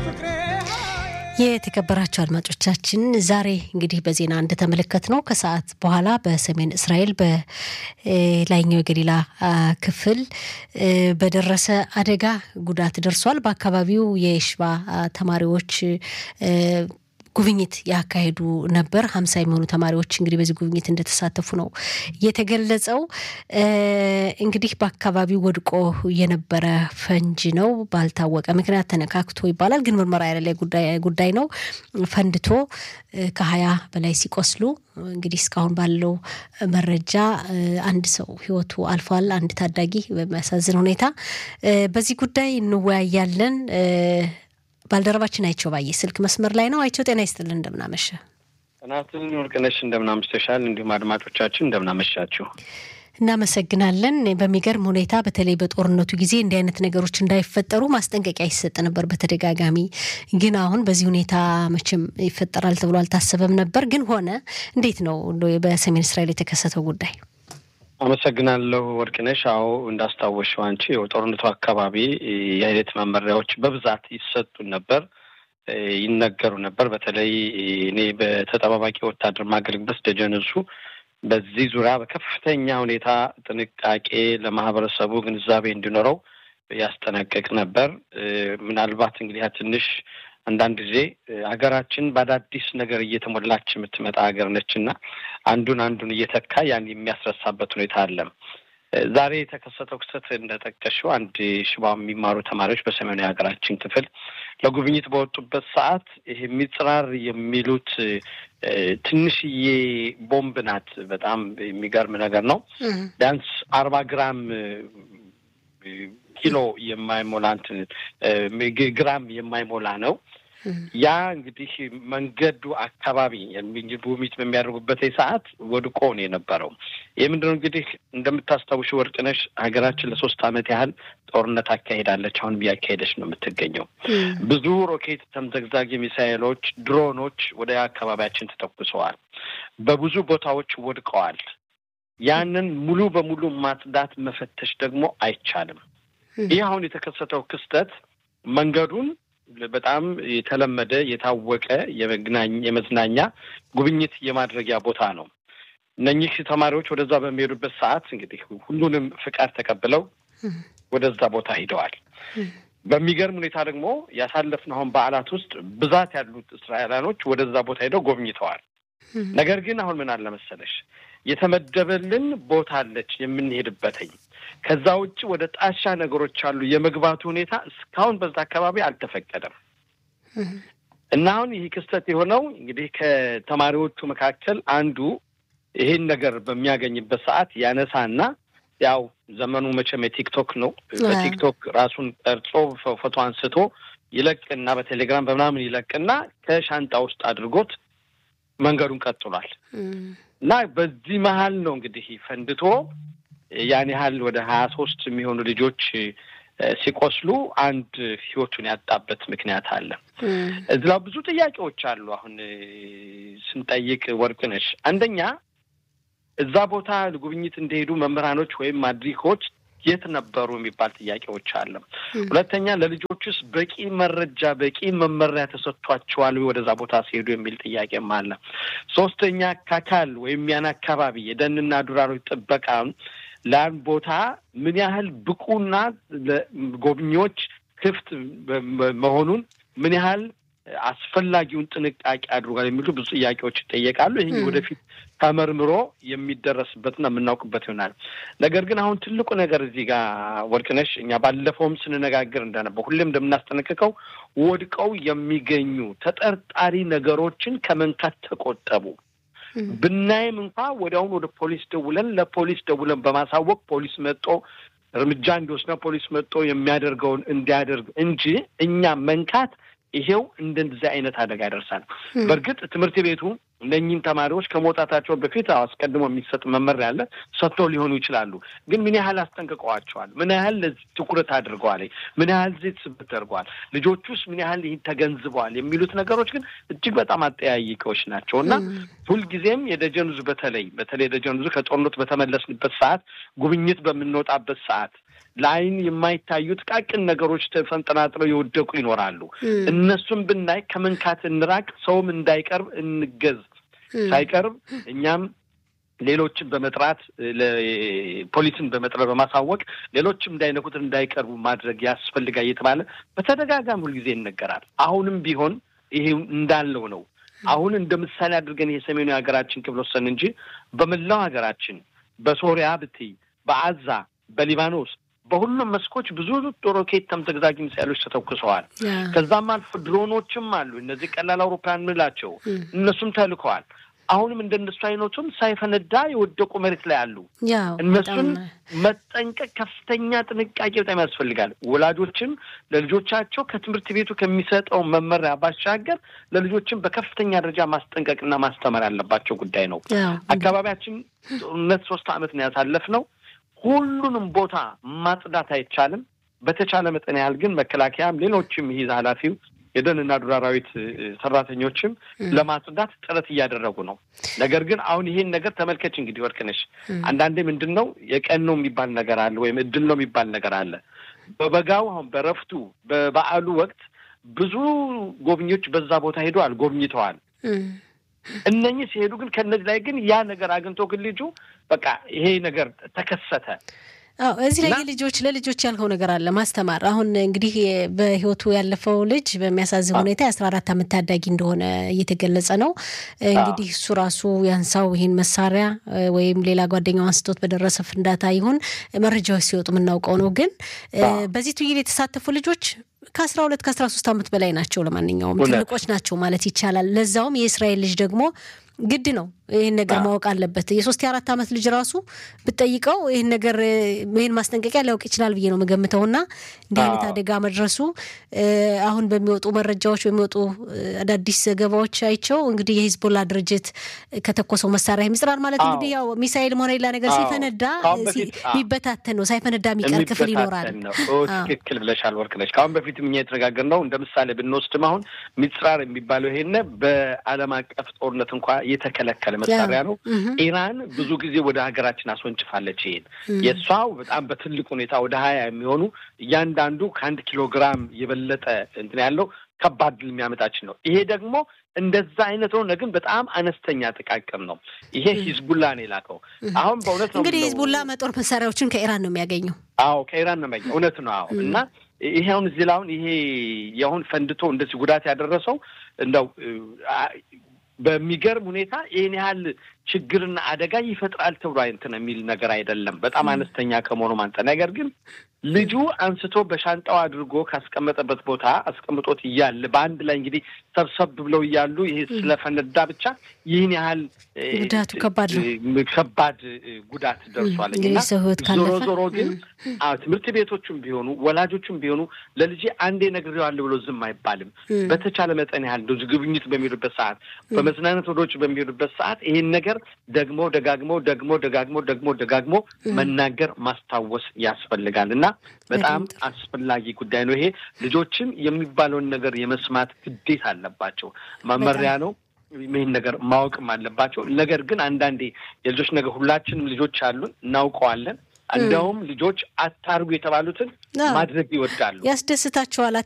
የተከበራቸው አድማጮቻችን ዛሬ እንግዲህ በዜና እንደተመለከት ነው ከሰዓት በኋላ በሰሜን እስራኤል በላይኛው የገሊላ ክፍል በደረሰ አደጋ ጉዳት ደርሷል። በአካባቢው የሽባ ተማሪዎች ጉብኝት ያካሄዱ ነበር። ሀምሳ የሚሆኑ ተማሪዎች እንግዲህ በዚህ ጉብኝት እንደተሳተፉ ነው የተገለጸው። እንግዲህ በአካባቢው ወድቆ የነበረ ፈንጂ ነው ባልታወቀ ምክንያት ተነካክቶ ይባላል፣ ግን ምርመራ ያለ ጉዳይ ነው። ፈንድቶ ከሀያ በላይ ሲቆስሉ እንግዲህ እስካሁን ባለው መረጃ አንድ ሰው ሕይወቱ አልፏል። አንድ ታዳጊ በሚያሳዝን ሁኔታ በዚህ ጉዳይ እንወያያለን። ባልደረባችን አይቸው ባየ ስልክ መስመር ላይ ነው። አይቸው ጤና ይስጥልን፣ እንደምናመሸ ጥናትን ወርቅነሽ፣ እንደምናመሽተሻል። እንዲሁም አድማጮቻችን እንደምናመሻችሁ እናመሰግናለን። በሚገርም ሁኔታ በተለይ በጦርነቱ ጊዜ እንዲህ አይነት ነገሮች እንዳይፈጠሩ ማስጠንቀቂያ ይሰጥ ነበር በተደጋጋሚ። ግን አሁን በዚህ ሁኔታ መቼም ይፈጠራል ተብሎ አልታሰበም ነበር፣ ግን ሆነ። እንዴት ነው በሰሜን እስራኤል የተከሰተው ጉዳይ? አመሰግናለሁ ወርቅነሽ። አዎ እንዳስታወሽው አንቺ የጦርነቱ አካባቢ የአይነት መመሪያዎች በብዛት ይሰጡን ነበር፣ ይነገሩ ነበር። በተለይ እኔ በተጠባባቂ ወታደር ማገልግበት ደጀንሱ በዚህ ዙሪያ በከፍተኛ ሁኔታ ጥንቃቄ ለማህበረሰቡ ግንዛቤ እንዲኖረው ያስጠነቅቅ ነበር። ምናልባት እንግዲህ ትንሽ አንዳንድ ጊዜ ሀገራችን በአዳዲስ ነገር እየተሞላች የምትመጣ ሀገር ነች እና አንዱን አንዱን እየተካ ያን የሚያስረሳበት ሁኔታ አለ። ዛሬ የተከሰተው ክስተት እንደጠቀሽው አንድ ሽባ የሚማሩ ተማሪዎች በሰሜኑ የሀገራችን ክፍል ለጉብኝት በወጡበት ሰዓት ይሄ ሚጽራር የሚሉት ትንሽዬ ቦምብ ናት። በጣም የሚገርም ነገር ነው። ቢያንስ አርባ ግራም ኪሎ የማይሞላ እንትን ግራም የማይሞላ ነው። ያ እንግዲህ መንገዱ አካባቢ ጉብኝት በሚያደርጉበት ሰዓት ወድቆ ነው የነበረው። ይህ ምንድነው እንግዲህ እንደምታስታውሽ ወርቅነሽ ሀገራችን ለሶስት ዓመት ያህል ጦርነት አካሄዳለች። አሁን እያካሄደች ነው የምትገኘው። ብዙ ሮኬት፣ ተምዘግዛጊ ሚሳይሎች፣ ድሮኖች ወደ አካባቢያችን ተተኩሰዋል። በብዙ ቦታዎች ወድቀዋል። ያንን ሙሉ በሙሉ ማጽዳት መፈተሽ ደግሞ አይቻልም። ይህ አሁን የተከሰተው ክስተት መንገዱን በጣም የተለመደ የታወቀ የመዝናኛ ጉብኝት የማድረጊያ ቦታ ነው። እነኚህ ተማሪዎች ወደዛ በሚሄዱበት ሰዓት እንግዲህ ሁሉንም ፍቃድ ተቀብለው ወደዛ ቦታ ሂደዋል። በሚገርም ሁኔታ ደግሞ ያሳለፍነው አሁን በዓላት ውስጥ ብዛት ያሉት እስራኤላኖች ወደዛ ቦታ ሄደው ጎብኝተዋል። ነገር ግን አሁን ምን አለ መሰለሽ የተመደበልን ቦታ አለች የምንሄድበትኝ ከዛ ውጭ ወደ ጣሻ ነገሮች አሉ። የመግባቱ ሁኔታ እስካሁን በዛ አካባቢ አልተፈቀደም እና አሁን ይህ ክስተት የሆነው እንግዲህ ከተማሪዎቹ መካከል አንዱ ይሄን ነገር በሚያገኝበት ሰዓት ያነሳና ያው ዘመኑ መቼም የቲክቶክ ነው። በቲክቶክ ራሱን ቀርጾ ፎቶ አንስቶ ይለቅና በቴሌግራም በምናምን ይለቅና ከሻንጣ ውስጥ አድርጎት መንገዱን ቀጥሏል እና በዚህ መሀል ነው እንግዲህ ፈንድቶ ያን ያህል ወደ ሀያ ሶስት የሚሆኑ ልጆች ሲቆስሉ አንድ ህይወቱን ያጣበት ምክንያት አለ። እዚላ ብዙ ጥያቄዎች አሉ። አሁን ስንጠይቅ ወርቅነሽ፣ አንደኛ እዛ ቦታ ጉብኝት እንደሄዱ መምህራኖች ወይም ማድሪኮች የት ነበሩ የሚባል ጥያቄዎች አለ። ሁለተኛ ለልጆቹስ በቂ መረጃ በቂ መመሪያ ተሰጥቷቸዋል ወደዛ ቦታ ሲሄዱ የሚል ጥያቄም አለ። ሶስተኛ ካካል ወይም ያን አካባቢ የደንና ዱር አራዊት ጥበቃ ለአንድ ቦታ ምን ያህል ብቁና ጎብኚዎች ክፍት መሆኑን ምን ያህል አስፈላጊውን ጥንቃቄ አድርጓል የሚሉ ብዙ ጥያቄዎች ይጠየቃሉ። ይህ ወደፊት ተመርምሮ የሚደረስበትና የምናውቅበት ይሆናል። ነገር ግን አሁን ትልቁ ነገር እዚህ ጋር ወርቅነሽ፣ እኛ ባለፈውም ስንነጋገር እንደነበው ሁሌም እንደምናስጠነቅቀው ወድቀው የሚገኙ ተጠርጣሪ ነገሮችን ከመንካት ተቆጠቡ። ብናይም እንኳ ወዲያውኑ ወደ ፖሊስ ደውለን ለፖሊስ ደውለን በማሳወቅ ፖሊስ መጦ እርምጃ እንዲወስና ፖሊስ መጦ የሚያደርገውን እንዲያደርግ እንጂ እኛ መንካት ይሄው እንደዚህ አይነት አደጋ ያደርሳል። በእርግጥ ትምህርት ቤቱ እነኚህን ተማሪዎች ከመውጣታቸው በፊት አስቀድሞ የሚሰጥ መመሪያ አለ፣ ሰጥተው ሊሆኑ ይችላሉ። ግን ምን ያህል አስጠንቅቀዋቸዋል? ምን ያህል ለዚህ ትኩረት አድርገዋል? ምን ያህል ዜት ስብት ተደርገዋል? ልጆቹስ ምን ያህል ይህን ተገንዝበዋል? የሚሉት ነገሮች ግን እጅግ በጣም አጠያይቀዎች ናቸው እና ሁልጊዜም የደጀን ዙ በተለይ በተለይ የደጀን ዙ ከጦርነቱ በተመለስንበት ሰዓት ጉብኝት በምንወጣበት ሰዓት ለአይን የማይታዩ ጥቃቅን ነገሮች ተፈንጠናጥለው የወደቁ ይኖራሉ። እነሱም ብናይ ከመንካት እንራቅ፣ ሰውም እንዳይቀርብ እንገዝ። ሳይቀርብ እኛም ሌሎችን በመጥራት ፖሊስን በመጥራት በማሳወቅ ሌሎችም እንዳይነኩት እንዳይቀርቡ ማድረግ ያስፈልጋል እየተባለ በተደጋጋሚ ሁልጊዜ ይነገራል። አሁንም ቢሆን ይሄ እንዳለው ነው። አሁን እንደ ምሳሌ አድርገን ይሄ ሰሜኑ የሀገራችን ክፍል ወሰን እንጂ በመላው ሀገራችን በሶሪያ ብትይ፣ በአዛ፣ በሊባኖስ በሁሉም መስኮች ብዙ ሮኬት ተምዘግዛጊ ሚሳይሎች ተተኩሰዋል። ከዛም አልፎ ድሮኖችም አሉ። እነዚህ ቀላል አውሮፕላን የምንላቸው እነሱም ተልከዋል። አሁንም እንደነሱ አይነቱም ሳይፈነዳ የወደቁ መሬት ላይ አሉ። እነሱን መጠንቀቅ ከፍተኛ ጥንቃቄ በጣም ያስፈልጋል። ወላጆችም ለልጆቻቸው ከትምህርት ቤቱ ከሚሰጠው መመሪያ ባሻገር ለልጆችም በከፍተኛ ደረጃ ማስጠንቀቅና ማስተማር ያለባቸው ጉዳይ ነው። አካባቢያችን ጦርነት ሶስት ዓመት ነው ያሳለፍነው። ሁሉንም ቦታ ማጽዳት አይቻልም። በተቻለ መጠን ያህል ግን መከላከያም ሌሎችም ይህ ኃላፊው የደንና ዱር አራዊት ሰራተኞችም ለማጽዳት ጥረት እያደረጉ ነው። ነገር ግን አሁን ይሄን ነገር ተመልከች እንግዲህ ወርቅነሽ፣ አንዳንዴ ምንድን ነው የቀን ነው የሚባል ነገር አለ፣ ወይም እድል ነው የሚባል ነገር አለ። በበጋው አሁን በረፍቱ በበዓሉ ወቅት ብዙ ጎብኚዎች በዛ ቦታ ሄደዋል፣ ጎብኝተዋል። እነኚህ ሲሄዱ ግን ከእነዚህ ላይ ግን ያ ነገር አግኝቶ ግን ልጁ በቃ ይሄ ነገር ተከሰተ። አዎ እዚህ ላይ ልጆች ለልጆች ያልከው ነገር አለ ማስተማር። አሁን እንግዲህ በህይወቱ ያለፈው ልጅ በሚያሳዝን ሁኔታ የአስራ አራት ዓመት ታዳጊ እንደሆነ እየተገለጸ ነው። እንግዲህ እሱ ራሱ ያንሳው ይህን መሳሪያ ወይም ሌላ ጓደኛው አንስቶት በደረሰ ፍንዳታ ይሁን መረጃዎች ሲወጡ የምናውቀው ነው። ግን በዚህ ትይል የተሳተፉ ልጆች ከአስራ ሁለት ከአስራ ሶስት ዓመት በላይ ናቸው። ለማንኛውም ትልቆች ናቸው ማለት ይቻላል። ለዛውም የእስራኤል ልጅ ደግሞ ግድ ነው ይህን ነገር ማወቅ አለበት። የሶስት የአራት ዓመት ልጅ ራሱ ብጠይቀው ይህን ነገር ይህን ማስጠንቀቂያ ሊያውቅ ይችላል ብዬ ነው የምገምተው። እና እንዲህ አይነት አደጋ መድረሱ አሁን በሚወጡ መረጃዎች በሚወጡ አዳዲስ ዘገባዎች አይቸው እንግዲህ የሂዝቦላ ድርጅት ከተኮሰው መሳሪያ ይምጽራል ማለት እንግዲህ ያው ሚሳኤል ሆነ ሌላ ነገር ሲፈነዳ የሚበታተን ነው፣ ሳይፈነዳ የሚቀር ክፍል ይኖራል። ትክክል ብለሻል ወርቅነሽ። ከአሁን በፊትም እኛ የተነጋገርነው እንደ ምሳሌ ብንወስድም አሁን ሚጽራር የሚባለው ይሄን በዓለም አቀፍ ጦርነት እንኳ የተከለከለ መሳሪያ ነው። ኢራን ብዙ ጊዜ ወደ ሀገራችን አስወንጭፋለች። ይሄን የእሷው በጣም በትልቅ ሁኔታ ወደ ሀያ የሚሆኑ እያንዳንዱ ከአንድ ኪሎ ግራም የበለጠ እንትን ያለው ከባድ ድል የሚያመጣችን ነው። ይሄ ደግሞ እንደዛ አይነት ሆነ፣ ግን በጣም አነስተኛ ጥቃቅም ነው። ይሄ ሂዝቡላ ነው የላከው። አሁን በእውነት ነው እንግዲህ ሂዝቡላ መጦር መሳሪያዎችን ከኢራን ነው የሚያገኘው። አዎ ከኢራን ነው የሚያገኘው። እውነት ነው። አዎ እና ይሄ አሁን እዚህ ላይ አሁን ይሄ የአሁን ፈንድቶ እንደዚህ ጉዳት ያደረሰው እንደው በሚገርም ሁኔታ ይህን ያህል ችግርና አደጋ ይፈጥራል ተብሎ እንትን የሚል ነገር አይደለም። በጣም አነስተኛ ከመሆኑ አንጻር ነገር ግን ልጁ አንስቶ በሻንጣው አድርጎ ካስቀመጠበት ቦታ አስቀምጦት እያለ በአንድ ላይ እንግዲህ ሰብሰብ ብለው እያሉ ይሄ ስለፈነዳ ብቻ ይህን ያህል ጉዳቱ ከባድ ነው፣ ከባድ ጉዳት ደርሷል። እና ዞሮ ዞሮ ግን ትምህርት ቤቶቹም ቢሆኑ ወላጆቹም ቢሆኑ ለልጄ አንዴ ነግሬዋለሁ ብሎ ዝም አይባልም። በተቻለ መጠን ያህል እንደዚህ ጉብኝት በሚሄዱበት ሰዓት፣ በመዝናናት ወዶች በሚሄዱበት ሰዓት ይሄን ነገር ደግሞ ደጋግሞ ደግሞ ደጋግሞ ደግሞ ደጋግሞ መናገር ማስታወስ ያስፈልጋል እና በጣም አስፈላጊ ጉዳይ ነው። ይሄ ልጆችም የሚባለውን ነገር የመስማት ግዴታ አለባቸው። መመሪያ ነው። ይህን ነገር ማወቅም አለባቸው። ነገር ግን አንዳንዴ የልጆች ነገር ሁላችንም ልጆች አሉን፣ እናውቀዋለን። እንደውም ልጆች አታርጉ የተባሉትን ማድረግ ይወዳሉ፣ ያስደስታቸዋል።